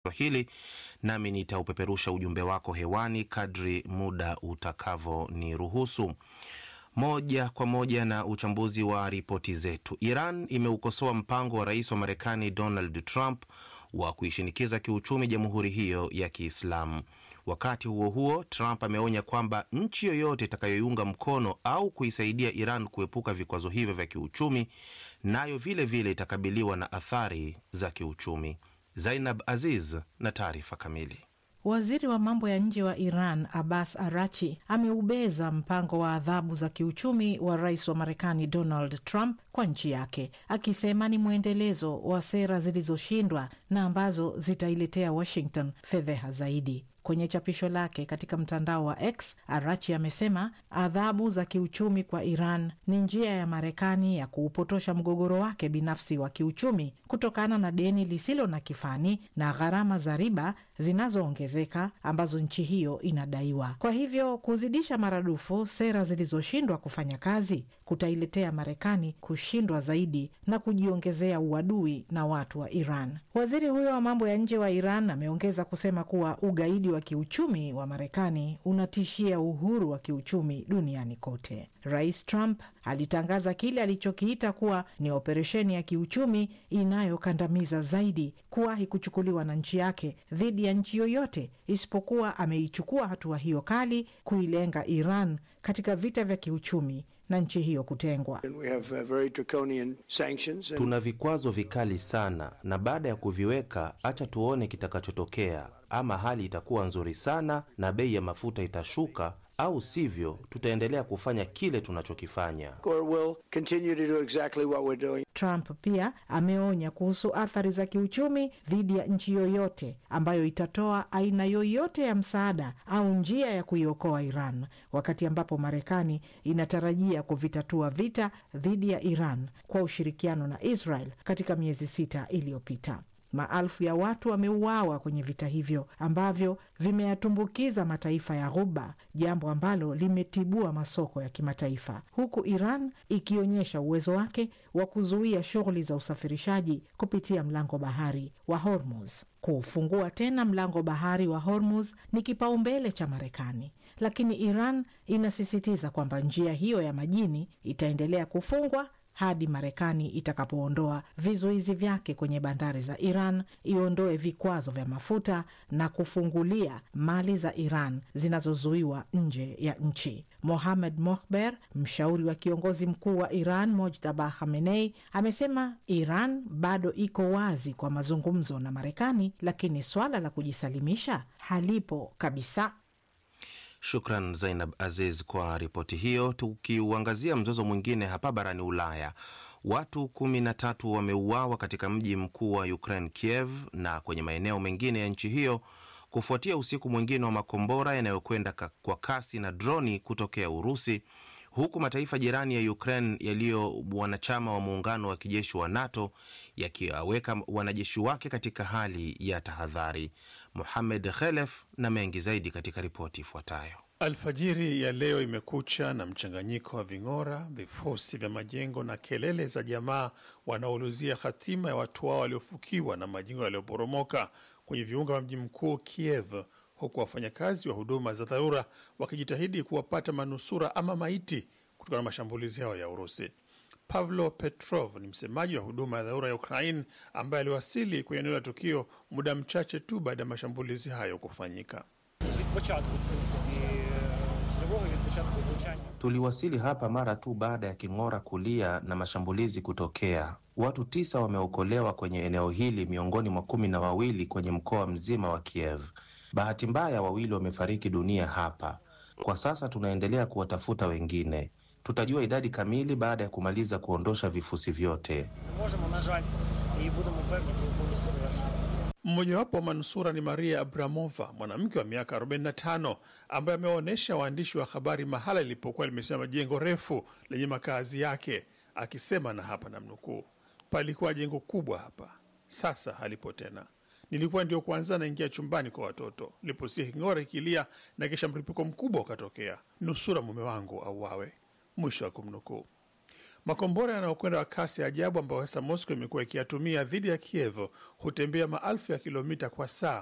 hili nami nitaupeperusha ujumbe wako hewani kadri muda utakavyoniruhusu. Moja kwa moja na uchambuzi wa ripoti zetu. Iran imeukosoa mpango wa rais wa Marekani Donald Trump wa kuishinikiza kiuchumi jamhuri hiyo ya Kiislamu. Wakati huo huo, Trump ameonya kwamba nchi yoyote itakayoiunga mkono au kuisaidia Iran kuepuka vikwazo hivyo vya kiuchumi nayo vile vile itakabiliwa na athari za kiuchumi. Zainab Aziz na taarifa kamili. Waziri wa mambo ya nje wa Iran Abbas Arachi ameubeza mpango wa adhabu za kiuchumi wa rais wa Marekani Donald Trump kwa nchi yake, akisema ni mwendelezo wa sera zilizoshindwa na ambazo zitailetea Washington fedheha zaidi. Kwenye chapisho lake katika mtandao wa X, Arachi amesema adhabu za kiuchumi kwa Iran ni njia ya Marekani ya kuupotosha mgogoro wake binafsi wa kiuchumi kutokana na deni lisilo na kifani na gharama za riba zinazoongezeka ambazo nchi hiyo inadaiwa. Kwa hivyo kuzidisha maradufu sera zilizoshindwa kufanya kazi kutailetea Marekani kushindwa zaidi na kujiongezea uadui na watu wa Iran. Waziri huyo wa mambo ya nje wa Iran ameongeza kusema kuwa ugaidi wa kiuchumi wa Marekani unatishia uhuru wa kiuchumi duniani kote. Rais Trump alitangaza kile alichokiita kuwa ni operesheni ya kiuchumi inayokandamiza zaidi kuwahi kuchukuliwa na nchi yake dhidi ya nchi yoyote isipokuwa ameichukua hatua hiyo kali kuilenga Iran katika vita vya kiuchumi na nchi hiyo kutengwa. Tuna vikwazo vikali sana, na baada ya kuviweka, acha tuone kitakachotokea. Ama hali itakuwa nzuri sana na bei ya mafuta itashuka, au sivyo tutaendelea kufanya kile tunachokifanya. Exactly Trump pia ameonya kuhusu athari za kiuchumi dhidi ya nchi yoyote ambayo itatoa aina yoyote ya msaada au njia ya kuiokoa Iran, wakati ambapo Marekani inatarajia kuvitatua vita dhidi ya Iran kwa ushirikiano na Israel katika miezi sita iliyopita. Maelfu ya watu wameuawa kwenye vita hivyo ambavyo vimeyatumbukiza mataifa ya Ghuba, jambo ambalo limetibua masoko ya kimataifa, huku Iran ikionyesha uwezo wake wa kuzuia shughuli za usafirishaji kupitia mlango bahari wa Hormuz. Kuufungua tena mlango bahari wa Hormuz ni kipaumbele cha Marekani, lakini Iran inasisitiza kwamba njia hiyo ya majini itaendelea kufungwa hadi Marekani itakapoondoa vizuizi vyake kwenye bandari za Iran, iondoe vikwazo vya mafuta na kufungulia mali za Iran zinazozuiwa nje ya nchi. Mohamed Mohber, mshauri wa kiongozi mkuu wa Iran Mojtaba Khamenei, amesema Iran bado iko wazi kwa mazungumzo na Marekani, lakini swala la kujisalimisha halipo kabisa. Shukran Zainab Aziz kwa ripoti hiyo. Tukiuangazia mzozo mwingine hapa barani Ulaya, watu kumi na tatu wameuawa katika mji mkuu wa Ukraine, Kiev, na kwenye maeneo mengine ya nchi hiyo kufuatia usiku mwingine wa makombora yanayokwenda kwa kasi na droni kutokea Urusi, huku mataifa jirani ya Ukraine yaliyo wanachama wa muungano wa kijeshi wa NATO yakiwaweka wanajeshi wake katika hali ya tahadhari. Muhamed Khelef na mengi zaidi katika ripoti ifuatayo. Alfajiri ya leo imekucha na mchanganyiko wa ving'ora, vifusi vya majengo na kelele za jamaa wanaoulizia hatima ya watu wao waliofukiwa na majengo yaliyoporomoka kwenye viunga vya mji mkuu Kiev, huku wafanyakazi wa huduma za dharura wakijitahidi kuwapata manusura ama maiti kutokana na mashambulizi hayo ya Urusi. Pavlo Petrov ni msemaji wa huduma ya dharura ya Ukraine ambaye aliwasili kwenye eneo la tukio muda mchache tu baada ya mashambulizi hayo kufanyika. Tuliwasili hapa mara tu baada ya king'ora kulia na mashambulizi kutokea. Watu tisa wameokolewa kwenye eneo hili miongoni mwa kumi na wawili kwenye mkoa mzima wa Kiev. Bahati mbaya, wawili wamefariki dunia hapa. Kwa sasa tunaendelea kuwatafuta wengine. Tutajua idadi kamili baada ya kumaliza kuondosha vifusi vyote. Mmojawapo wa manusura ni Maria Abramova, mwanamke wa miaka 45 ambaye amewaonyesha waandishi wa habari mahala lilipokuwa limesimama jengo refu lenye makazi yake, akisema na hapa namnukuu, palikuwa jengo kubwa hapa, sasa halipo tena. Nilikuwa ndio kwanza naingia chumbani kwa watoto niliposikia king'ora ikilia na kisha mlipuko mkubwa ukatokea, nusura mume wangu auawe. Mwisho wa kumnukuu. Makombora yanayokwenda kwa kasi ajabu ambayo sasa Moscow imekuwa ikiyatumia dhidi ya Kiev hutembea maelfu ya kilomita kwa saa